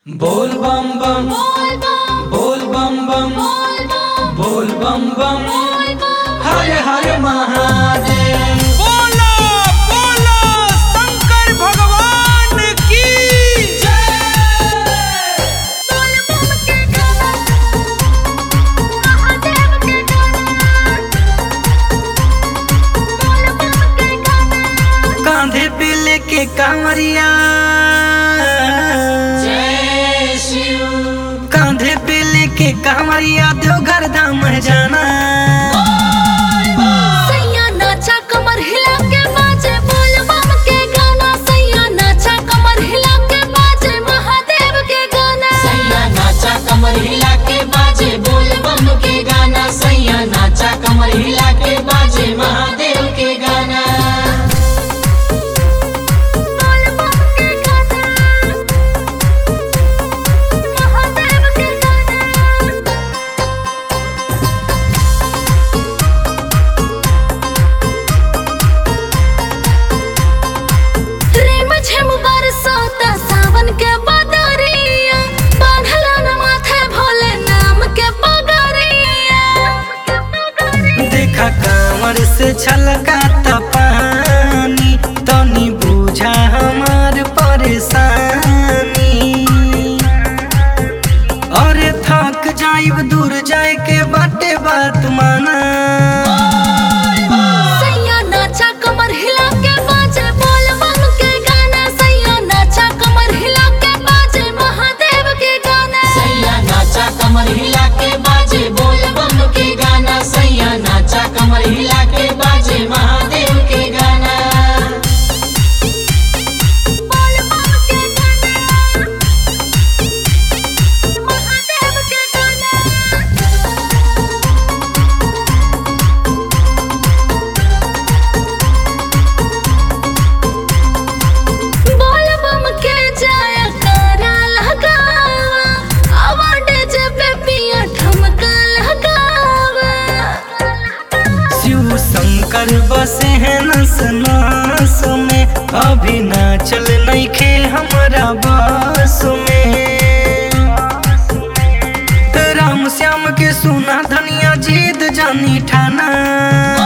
बोल बम बम बोल बम बम बोल बम बम हर हर महादेव बोलो बोलो शंकर भगवान की कांधे पे लेके कांवरिया जय शिव कांधे पे लेके कांवरिया देवघर धाम जाना सैया नाचा कमर हिला के बाजे बोल बम के गाना सैया नाचा कमर हिला के बाजे महादेव के गाना सैया नाचा कमर हिला के बाजे बोल बम के गाना सैया नाचा कमर हिला के बाजे महादेव के गाना बोल बम के गाना महादेव के गाना रेम झेम बरसाता सावन के बदरिया बांधला न माथे भोले नाम के पगरिया देखा कांवर से छलकाता पानी तनी बुझा हमार परेशानी अरे थक जाइब दूर जाए के बाटे बात माना सैया नाचा कमर हिला के बाजे बोल बम के गाना सैया नाचा कमर हिला के बाजे महादेव के गाना सैया नाचा कमर हिला के बाजे बोल बम के गाना सैया नाचा कमर हिला के बाजे महादेव के गाना बोल बम के गाना महादेव के गाना बोल बम के जाया करा लगावा अवार्ड जब पिया ठमका लगावा शिव शंकर बसे हैं नस नास में अभी ना चल नहीं खे हमारा बस में राम श्याम के सुना धनिया जीत जानी ठाना